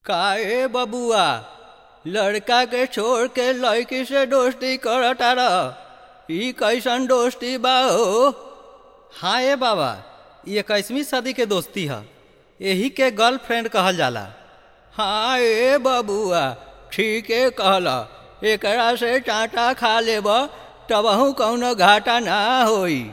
काहे बबुआ लड़का के छोड़ के लड़की से दोस्ती करता रह ई कैसन दोस्ती बा हो हाँ ए बाबा ये इक्कीसवीं सदी के दोस्ती है यही के गर्लफ्रेंड कहल जाला हाँ ए बबुआ ठीके कहला एकरा से चाटा खा लेब तबहू कौनो घाटा ना होई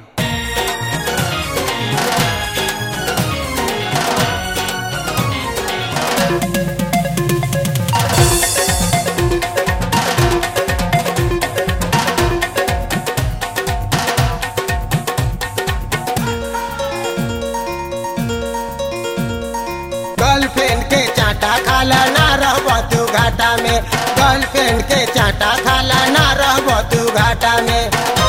गर्लफ्रेंड के चाटा खाला ना रहब तू घाटा में गर्लफ्रेंड के चाटा खाला ना रहब तू घाटा में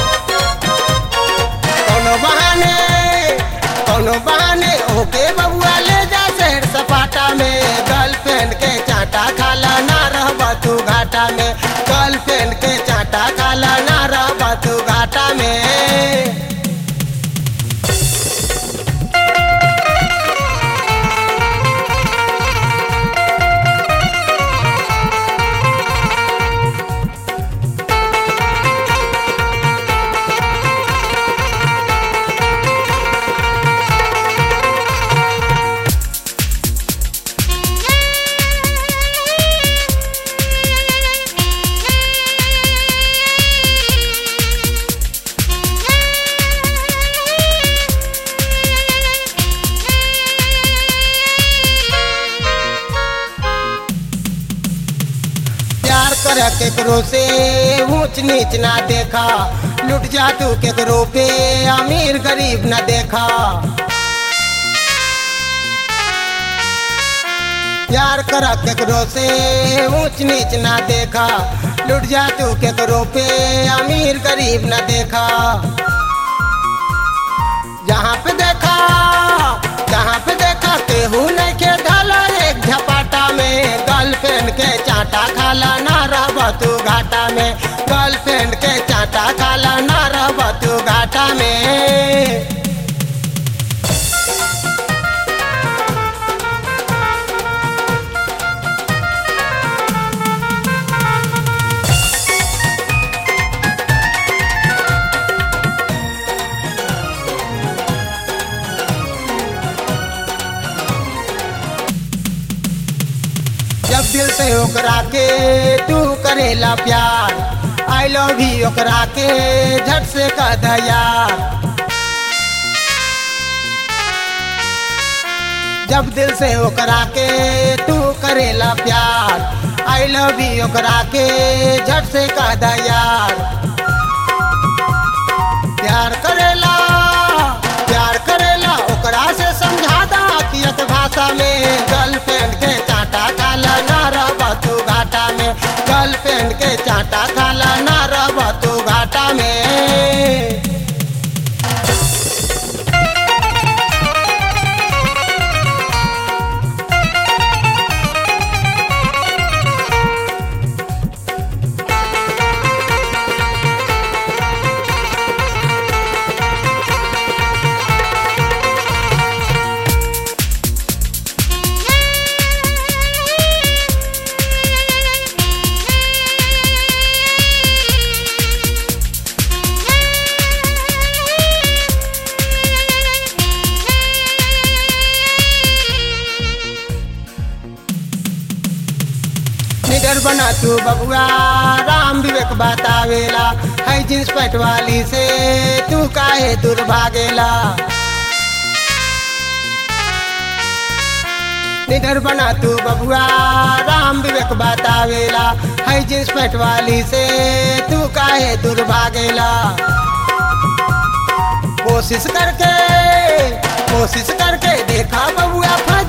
कोनो बहाने कोनो बहाने ओके बबुआ ले जा शहर सपाटा में गर्लफ्रेंड के चाटा खाला ना रहब तू घाटा में गर्लफ्रेंड के चाटा खाला ना रहब तू घाटा में प्यार कर केकरो से ऊंच नीच ना देखा लुट जा तू केकरो पे अमीर गरीब ना देखा प्यार कर केकरो से ऊंच नीच ना देखा लुट जा तू केकरो पे अमीर गरीब ना देखा जहाँ पे देखा जहाँ पे देखा केहू नहीं के ढाला एक झपाटा में गर्लफ्रेंड के चाटा खाला ना रहब तू घाटा में गर्लफ्रेंड के चाटा खाला ना रहब तू घाटा में जब दिल से ओकरा के तू करेला प्यार आई लव यू ओकरा के झट से कह द यार जब दिल से ओकरा के तू करेला प्यार आई लव यू ओकरा के झट से कह द यार प्यार करेला प्यार करेला ओकरा से समझा दा कियत भाषा में गर्लफ्रेंड के चाटा खाला ना रहब तू घाटा में गर्लफ्रेंड के चाटा खाला ना रहब तू घाटा में निडर बना तू बबुआ राम विवेक बतावेला है जींस पैंट वाली से तू काहे दूर भागेला निडर बना तू बबुआ राम विवेक बतावेला है जींस पैंट वाली से तू काहे दूर भागेला कोशिश करके कोशिश करके देखा बबुआ फंस